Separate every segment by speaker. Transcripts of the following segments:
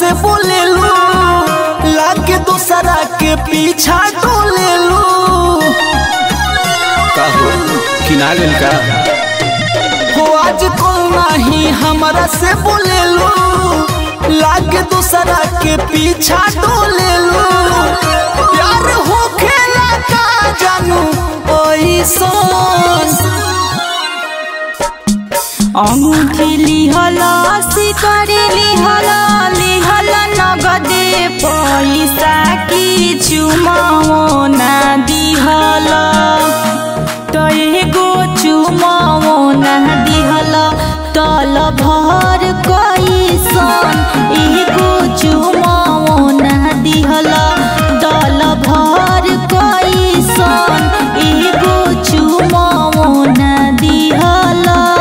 Speaker 1: से बोलेलू लागे दूसरा के पीछा डोलेलू
Speaker 2: का हो किना गइल का
Speaker 1: हो आज कल नहीं हमरा से बोलेलू लागे दूसरा के पीछा डोलेलू प्यार हो खेला का जानू ओइसन
Speaker 3: अंगूठी लिहल सिकड़ी लिहल लिहल नगदे पैसा की चुमाओ ना दिहल तो एगो चुमाओ ना दिहल तल भर कैसन एगो चुमाओ ना दिहल तल भर कैसन एगो चुमाओ ना दिहल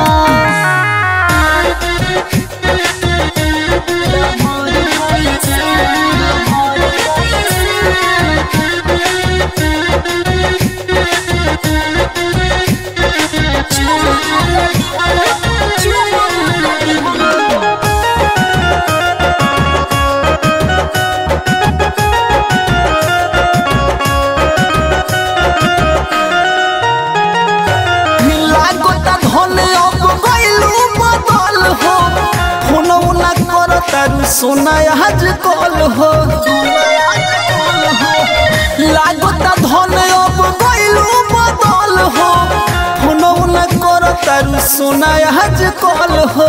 Speaker 1: लागता धन अब गइलू बदल हो फोन उना कर तारू सोना आज कल हो लागता धन अब गइलू बदल हो फोन उना कर तारू सोना आज कल हो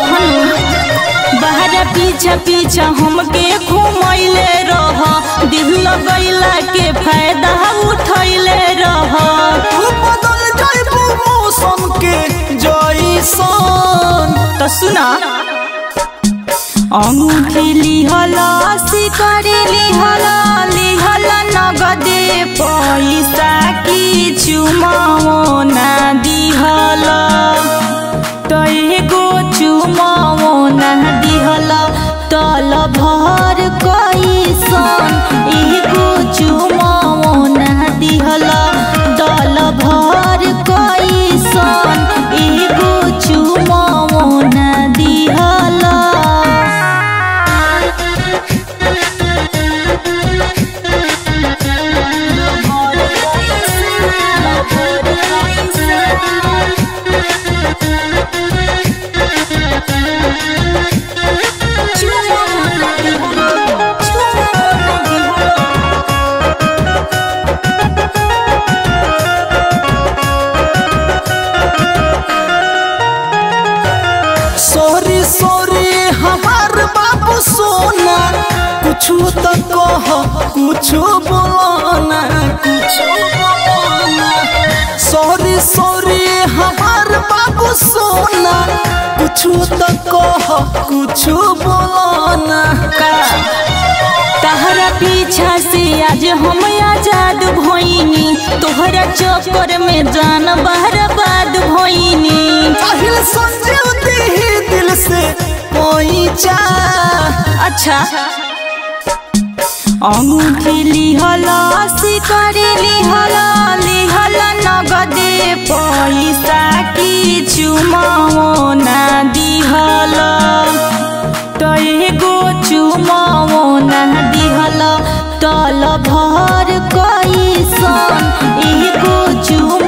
Speaker 3: बाहर पीछा पीछा हमके घुमैले रह दिल लगैला के फायदा उठैले रह
Speaker 1: तू बदल जाइबू मौसम के जैसन
Speaker 3: तो सुना अंगूठी लिहल सिकड़ी लिहल लिहल नगदे पैसा की चुमाओ ना दिहल तो एगो चुमाओ ना दिहल तल भर कैसन एगो चुमाओ ना दिहल तल भर कैसन एगो चुमाओ ना दिहल
Speaker 1: सॉरी सॉरी हमार बाबू सोना कुछ तो कह कुछ बोलना कुछ बोलना सॉरी सॉरी हमार बाबू सोना कुछ तो कह कुछ बोलना
Speaker 3: तहरा पीछा से आज हम आजाद भइनी तोहरा चक्कर में जान बर्बाद भइनी
Speaker 1: काहिल संजीव दी दिल से पहुंचा
Speaker 3: अच्छा अंगूठी लिहल सिकड़ी लिहल लिहल नगदे पैसा की चुमाओ ना दिहल तो एगो चुमाओ ना दिहल तल भर कैसन एगो चुम